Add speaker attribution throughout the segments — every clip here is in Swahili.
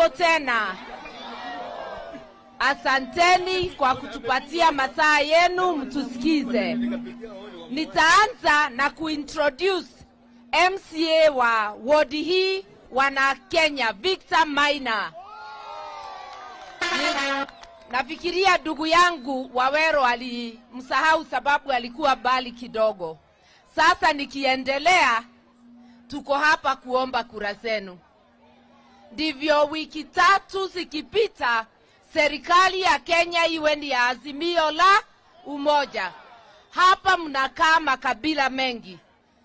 Speaker 1: Hamjambo tena. Asanteni kwa kutupatia masaa yenu mtusikize. Nitaanza na kuintroduce MCA wa wodi hii wana Kenya, Victor Maina. Ni- Nafikiria ndugu yangu Wawero alimsahau sababu alikuwa bali kidogo. Sasa nikiendelea, tuko hapa kuomba kura zenu. Ndivyo wiki tatu zikipita, serikali ya Kenya iwe ni ya azimio la umoja. Hapa mnakaa makabila mengi.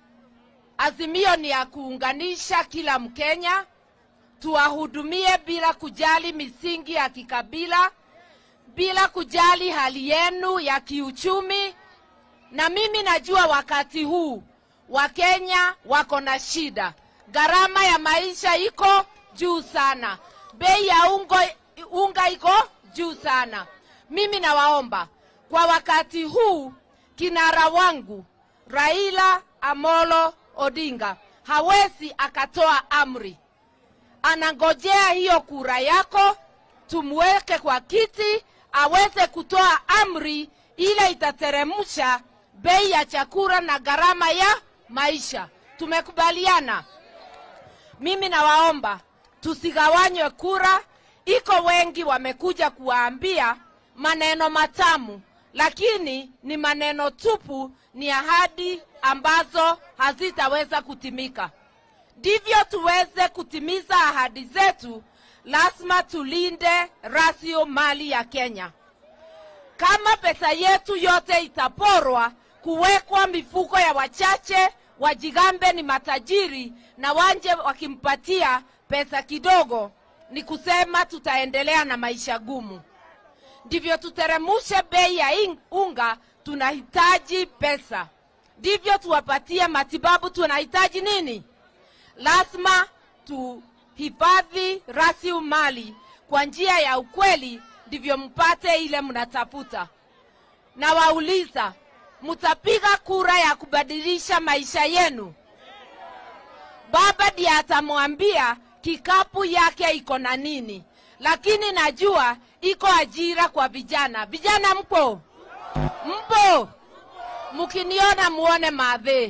Speaker 1: Azimio ni ya kuunganisha kila Mkenya, tuwahudumie bila kujali misingi ya kikabila, bila kujali hali yenu ya kiuchumi. Na mimi najua wakati huu Wakenya wako na shida, gharama ya maisha iko juu sana, bei ya ungo, unga iko juu sana. Mimi nawaomba kwa wakati huu, kinara wangu Raila Amolo Odinga hawezi akatoa amri, anangojea hiyo kura yako, tumweke kwa kiti aweze kutoa amri ile itateremsha bei ya chakula na gharama ya maisha. Tumekubaliana? Mimi nawaomba tusigawanywe kura. Iko wengi wamekuja kuwaambia maneno matamu, lakini ni maneno tupu, ni ahadi ambazo hazitaweza kutimika. Ndivyo tuweze kutimiza ahadi zetu, lazima tulinde rasilimali ya Kenya. Kama pesa yetu yote itaporwa kuwekwa mifuko ya wachache, wajigambe ni matajiri na wanje wakimpatia pesa kidogo, ni kusema tutaendelea na maisha gumu. Ndivyo tuteremushe bei ya ing- unga, tunahitaji pesa. Ndivyo tuwapatie matibabu, tunahitaji nini? Lazima tuhifadhi rasilimali kwa njia ya ukweli, ndivyo mpate ile mnatafuta. Na wauliza, mtapiga kura ya kubadilisha maisha yenu? Baba ndiye atamwambia kikapu yake iko na nini, lakini najua iko ajira kwa vijana. Vijana mpo? Mpo? Mkiniona muone madhe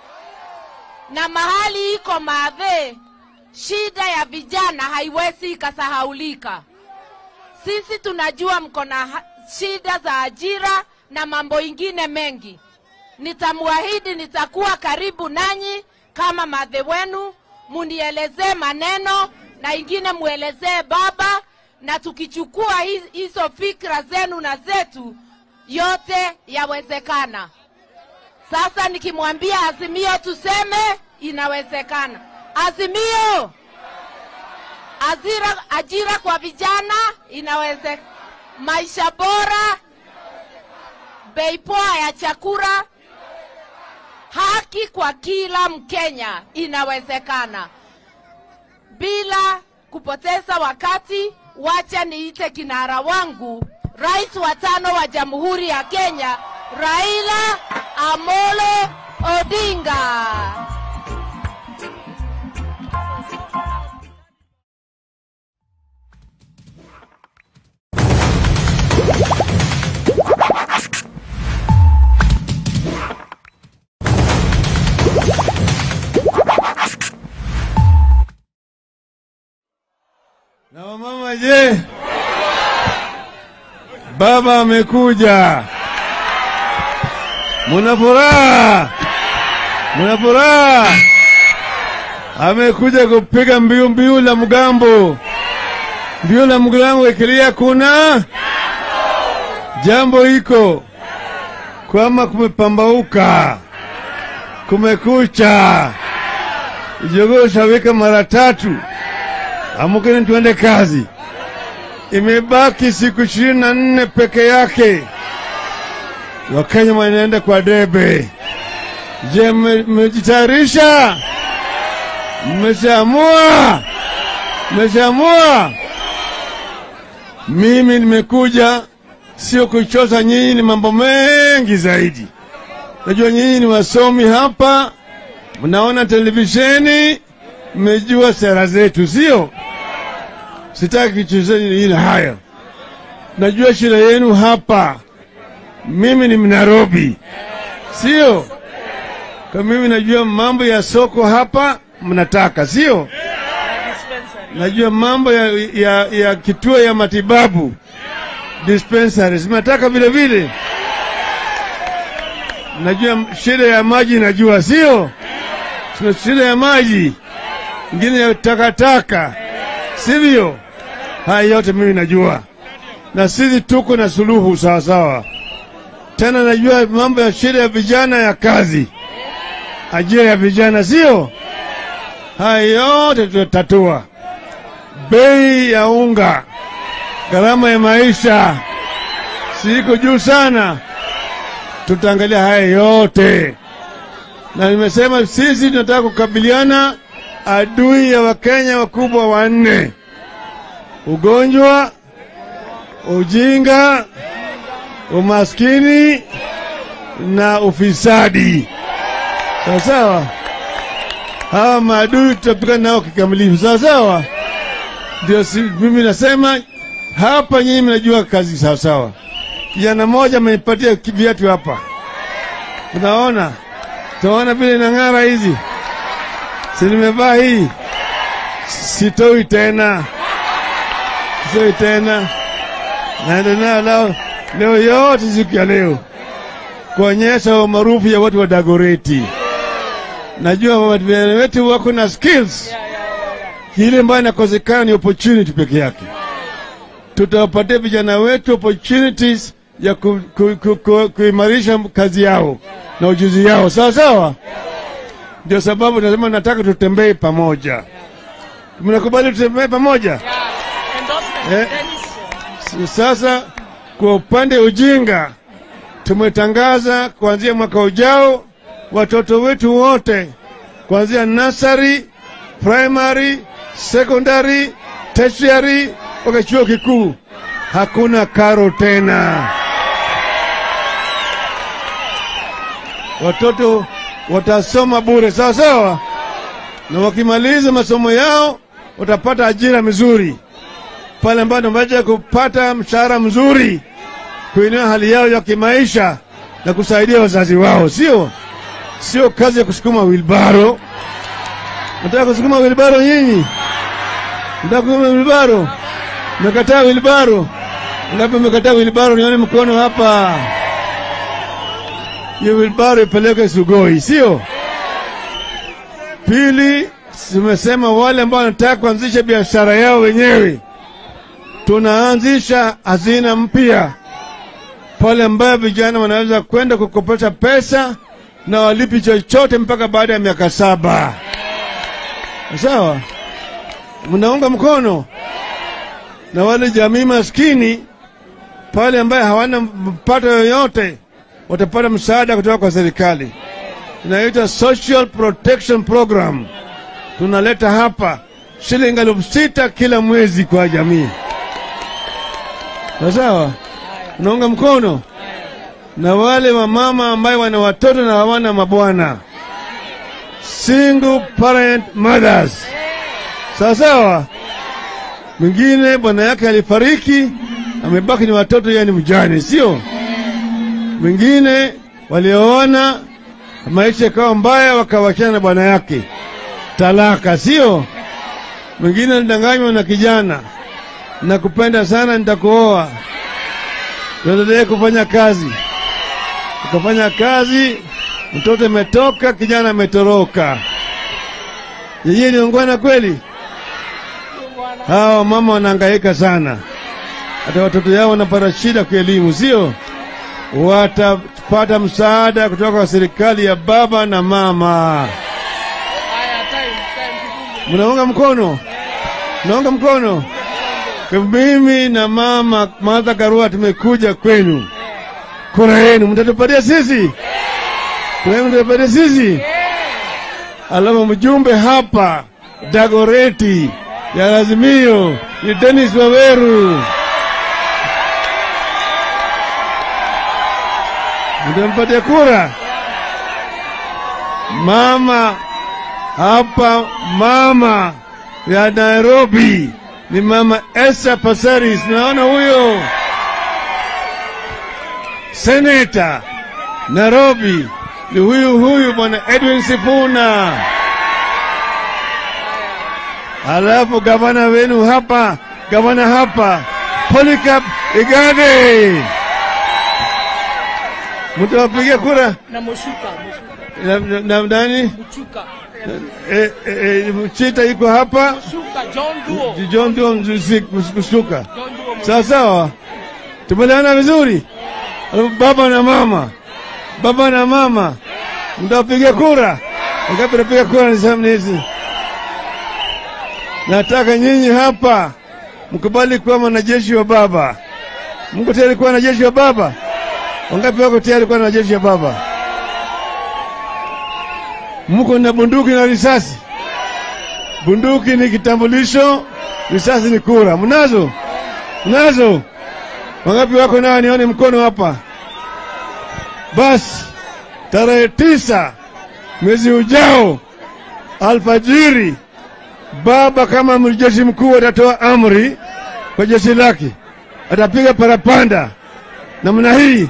Speaker 1: na mahali iko madhe, shida ya vijana haiwezi ikasahaulika. Sisi tunajua mko na ha- shida za ajira na mambo ingine mengi. Nitamwahidi nitakuwa karibu nanyi kama madhe wenu, munielezee maneno na ingine muelezee baba, na tukichukua hi- hizo fikra zenu na zetu, yote yawezekana. Sasa nikimwambia Azimio tuseme inawezekana. Azimio, ajira, ajira kwa vijana inawezekana, maisha bora, bei poa ya chakula, haki kwa kila Mkenya inawezekana. Bila kupoteza wakati, wacha niite kinara wangu, rais wa tano wa Jamhuri ya Kenya, Raila Amolo Odinga.
Speaker 2: Na wamama je? Baba amekuja. Muna furaha? Muna furaha? Amekuja kupiga mbiu mbiu la mgambo. Mbiu la mgambo ikilia kuna jambo iko kwama kumepambauka, kumekucha, jogoo shawika mara tatu. Amukeni tuende kazi. Imebaki siku ishirini na nne peke yake, Wakenya wanaenda kwa debe. Je, mme- mmejitayarisha? Mmeshaamua? Mmeshaamua? Mimi nimekuja sio kuchosa nyinyi, ni mambo mengi zaidi. Najua nyinyi ni wasomi hapa, mnaona televisheni, mmejua sera zetu, sio? sitaki kichezeni ile haya. Najua shida yenu hapa, mimi ni Mnairobi, sio? Kwa mimi najua mambo ya soko hapa mnataka, sio? Najua mambo ya, ya, ya kituo ya matibabu dispensaries mnataka vile vile. Najua shida ya maji, najua sio? Tuna shida ya maji, ingine ya takataka, sivyo? Haya yote mimi najua, na sisi tuko na suluhu sawasawa. Tena najua mambo ya shida ya vijana ya kazi, ajira ya vijana, sio? Haya yote tutatatua. Bei ya unga, gharama ya maisha siko juu sana, tutaangalia haya yote, na nimesema sisi tunataka kukabiliana adui ya Wakenya wakubwa wanne: ugonjwa, ujinga, umaskini na ufisadi. Sawa sawa, hawa maadui tutapigana nao kikamilifu. Sawa sawa, ndio si, mimi nasema hapa, nyinyi mnajua kazi sawa sawa. Kijana mmoja amenipatia viatu hapa, unaona, tunaona vile inang'ara hizi, si nimevaa hii, sitoi tena, sitoi tena, naenda nayo leo, leo yote siku ya leo kuonyesha umaarufu ya watu wa Dagoreti. Najua watu wetu wako na skills, ile ambayo inakosekana ni opportunity peke yake. Tutawapatia vijana wetu opportunities ya ku, ku, ku, ku, kuimarisha kazi yao na ujuzi yao, sawa sawa. Ndio sababu nasema nataka tutembee pamoja. Mnakubali tutembee pamoja? Eh, s- sasa kwa upande ujinga tumetangaza kuanzia mwaka ujao watoto wetu wote kuanzia nursery, primary, secondary, tertiary mpaka chuo kikuu hakuna karo tena. Watoto watasoma bure, sawa sawa, na wakimaliza masomo yao watapata ajira mzuri pale ambapo wameweza kupata mshahara mzuri kuinua hali yao ya kimaisha na kusaidia wazazi wao, sio sio kazi ya kusukuma wilbaro. Nataka kusukuma wilbaro nyinyi? Nataka kusukuma wilbaro? Mmekataa wilbaro? Ngapi mmekataa wilbaro? Nione mkono hapa. Hiyo wilbaro ipeleke Sugoi, sio? Pili, tumesema wale ambao wanataka kuanzisha biashara yao wenyewe, tunaanzisha hazina mpya pale ambayo vijana wanaweza kwenda kukopesha pesa na walipi chochote mpaka baada ya miaka saba. Sawa, mnaunga mkono na wale jamii maskini pale ambaye hawana mpato yoyote watapata msaada kutoka kwa serikali, inaitwa Social Protection Program. Tunaleta hapa shilingi elfu sita kila mwezi kwa jamii. Sawa, unaunga mkono na wale wamama ambaye wana watoto na hawana mabwana, single parent mothers. Sawa sawa. Mwingine bwana yake alifariki, amebaki ni watoto, yeye ni mjane, sio? Mwingine walioona maisha ikawa mbaya, wakawachana na bwana yake, talaka, sio? Mwingine alidanganywa na kijana, nakupenda sana, nitakuoa, tuendelee kufanya kazi ukafanya kazi, mtoto ametoka, kijana ametoroka. Yeye ni ungwana kweli? Hawa mama wanahangaika sana, hata watoto yao wanapata shida kwa elimu, sio? Watapata msaada kutoka kwa serikali ya baba na mama. Mnaunga mkono? Mnaunga mkono? Kwa mimi na mama Martha Karua tumekuja kwenu kura yenu mtatupatia sisi, kura yenu mtatupatia sisi. Alafu mjumbe hapa Dagoreti ya Azimio ni Dennis Waweru, mtampatia kura. Mama hapa, mama ya Nairobi ni mama Esther Passaris. Naona huyo seneta Nairobi ni huyu huyu bwana Edwin Sifuna. Alafu gavana wenu hapa, gavana hapa Polycarp Igade, mtawapigia kura
Speaker 1: na Mushuka,
Speaker 2: na, na, na nani?
Speaker 1: Mushuka,
Speaker 2: E, e, e, Chita iko hapa,
Speaker 1: Mushuka, John Duo,
Speaker 2: John Duo Mzusi- kushuka.
Speaker 1: John Duo.
Speaker 2: Sawa sawa, tumeelewana vizuri. Baba na mama, baba na mama, mtapiga kura. Wangapi napiga kura? Nisema hizi, nataka nyinyi hapa mkubali kuwa mwanajeshi wa baba. Mko tayari kuwa wanajeshi wa baba? Wangapi wako tayari kuwa wanajeshi wa baba? Mko na bunduki na risasi? Bunduki ni kitambulisho, risasi ni kura. Mnazo? Mnazo? Wangapi wako nao? Nione mkono hapa. Basi tarehe tisa mwezi ujao alfajiri, baba kama amiri jeshi mkuu atatoa amri kwa jeshi lake, atapiga parapanda namna hii,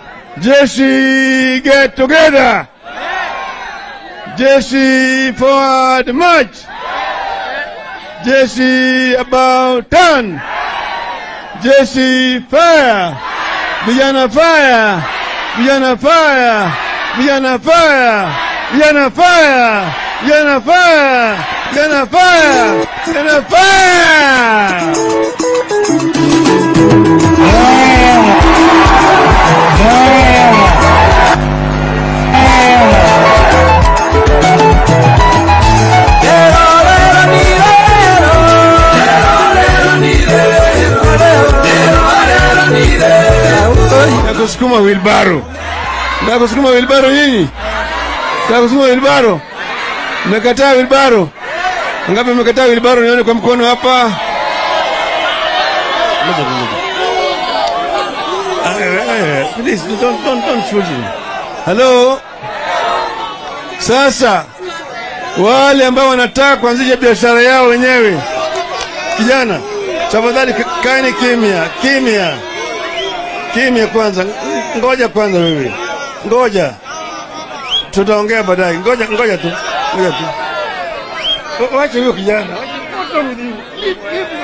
Speaker 2: jeshi get together, jeshi forward march, jeshi about turn jeshi fire, vijana fire, vijana fire, vijana fire, vijana fire, vijana fire, vijana fire, vijana fire. na kusukuma wilbaro, na kusukuma wilbaro nyinyi, na kusukuma wilbaro. Mmekataa wilbaro? Ngapi mmekataa wilbaro? Nione kwa mkono hapa. Ah, eh, eh, Please don't, don't, don't shoot him. Hello. Sasa wale ambao wanataka kuanzisha biashara yao wenyewe, kijana, tafadhali kaeni kimya kimya kimya kwanza, ngoja kwanza wewe, ngoja, tutaongea baadaye. Ngoja, ngoja tu, ngoja tu, wacha huyo kijana, Wacha- what's wrong with you? Leave- leave